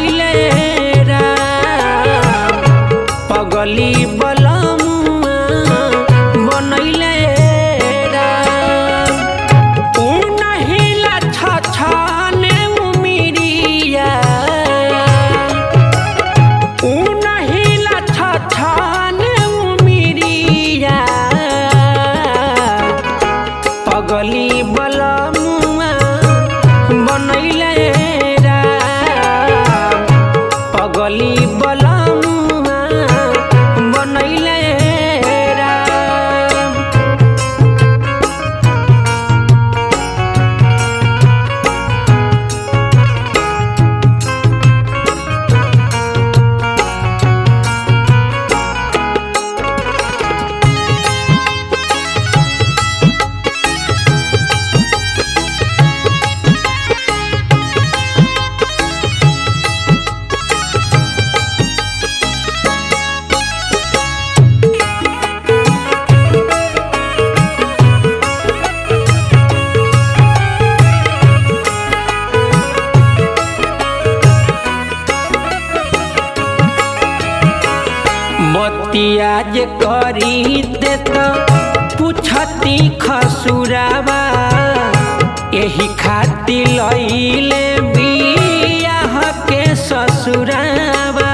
बनैले राम पगली बलमुआ बनैले राम ऊ नहीं लच्छा छाने उमिरिया ऊ नहीं लच्छा छाने उमिरिया पगली बलमुआ बनैले राम पगली बलमुआ बनैले राम बतिया जे करी दे तो पूछती खसुरावा यही खातिर लैले बियाह के ससुरावा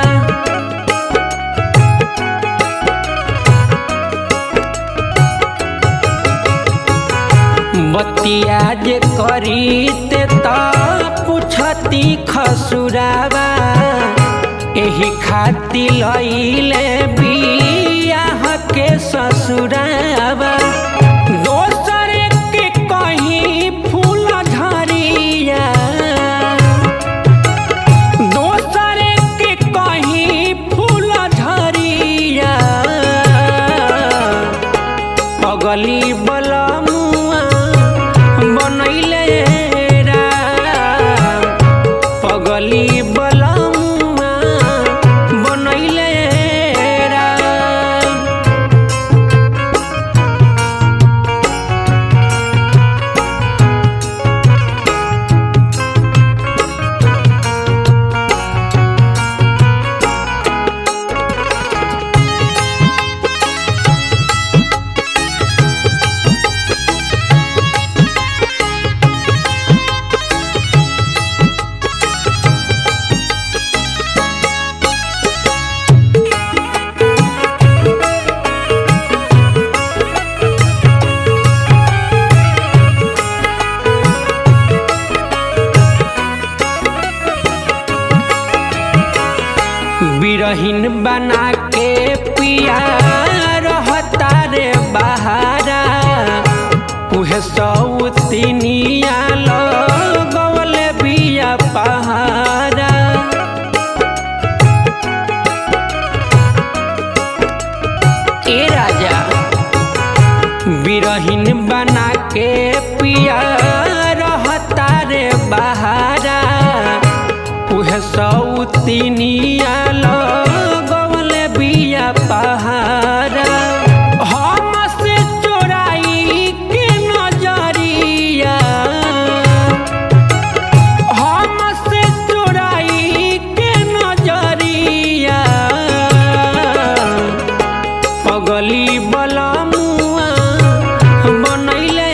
बतिया जे करी ते तो पूछती खसुरावा एही खातिर लैले बियाह के ससुरावा दोसर के कहीं फूल झरिया दोसर के कहीं फूल झरिया पगली बलमुआ बनैले राम पगली बलमुआ बनैले राम बिरहीन बना के पिया रहता रे बहारा उहे सौतिनिया लगवल बिया पहारा ए राजा बिरहीन बना के पिया रहता रे बहारा उहे सौतिनिया लगवल बिया पहारा हम से चोराई के नजरिया हम से चोराई के नजरिया पगली बलमुआ बनैले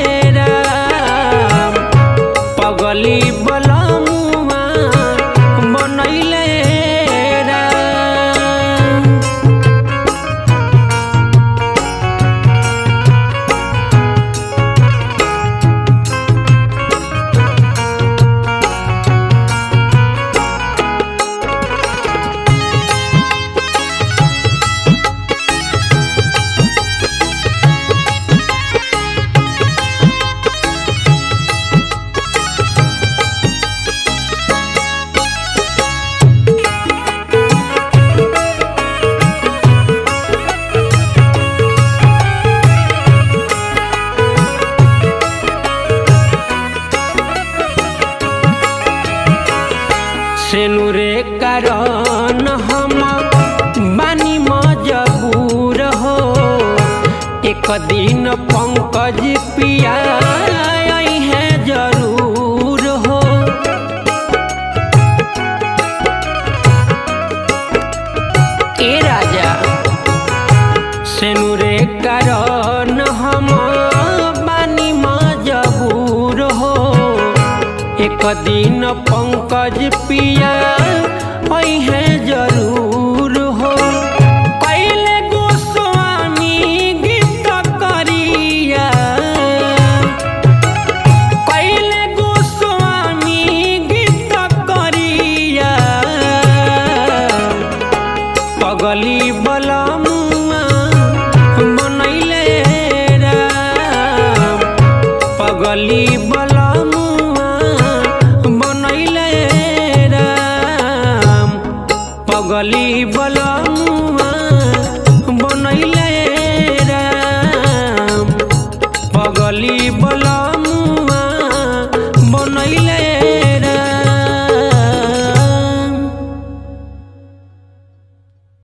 राम पगली बलमुआ बनैले राम सेनुरे कारण हम बानी मजबूर हो एक दिन पंकज पिया आई है जरूर हो दिन पंकज पिया है जरूर हो कैले गोस्वामी गीत करिया कैले गोस्वामी गीत करिया पगली बलमुआ बनैले राम पगली बलमुआ बनैले राम पगली बल